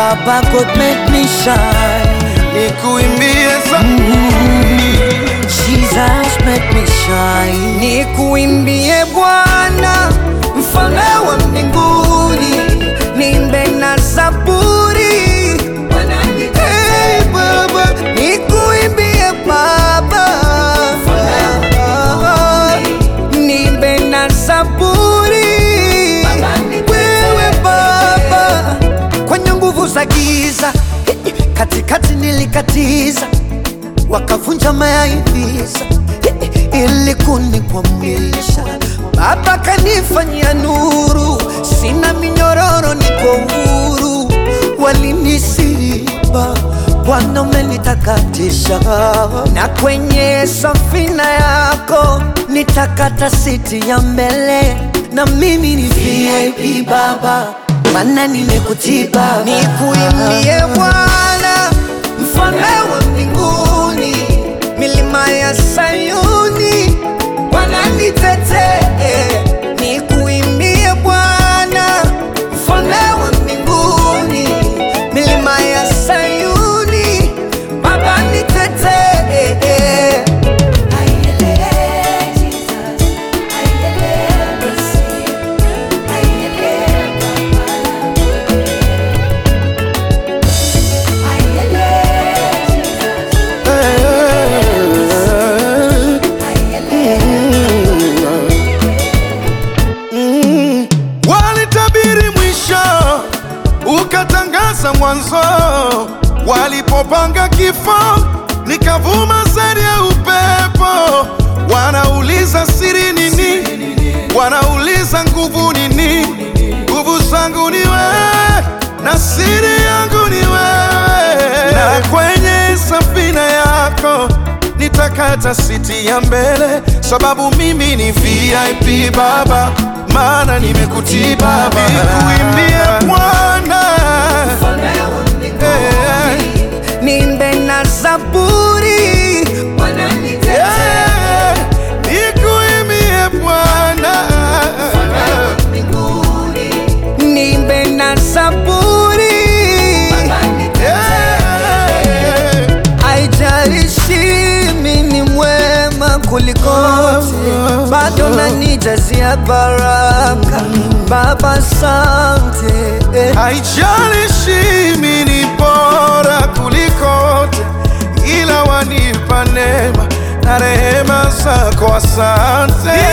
Baba God make me shine. nikuimbie za Jesus make me shine. Nikuimbie Bwana, mfalme wa mbinguni, nimbe na zaburi. Hey, Baba, nikuimbie Baba, nimbe na zaburi. Wewe Baba, kwenye nguvu za giza, katikati nilikatiza wakavunja mayaivisa ili kunikwamisha. Baba kanifanyia nuru, sina minyororo, niko huru. Walinisiba, Bwana umenitakatisha, na kwenye safina yako nitakata siti ya mbele, na mimi ni VIP Baba, maana nimekutii Baba, nikuimbie Bwana mfalme wa mbinguni, milima ya Sayuni wananitetee, nikuimbie Bwana, mfalme wa mbinguni, milima ya Sayuni Baba nitetee. Walitabiri mwisho, ukatangaza mwanzo. Walipopanga kifo, nikavuma sari ya upepo. Wanauliza siri nini? Wanauliza nguvu nini? Nguvu zangu ni wewe na siri yangu ni wewe, na kwenye safina yako nitakata siti ya mbele, sababu mimi ni VIP Baba, maana nimekutii Baba. Nikuimbie Bwana Eh, Nimbe na zaburi eh, nikuimbie Bwana nimbe na zaburi Eh, Haijalishi mimi ni mwema kulikote, bado nanijazia baraka Baba, asante. Haijalishi mimi ni bora kulikote, ila wanipa neema na rehema zako, asante.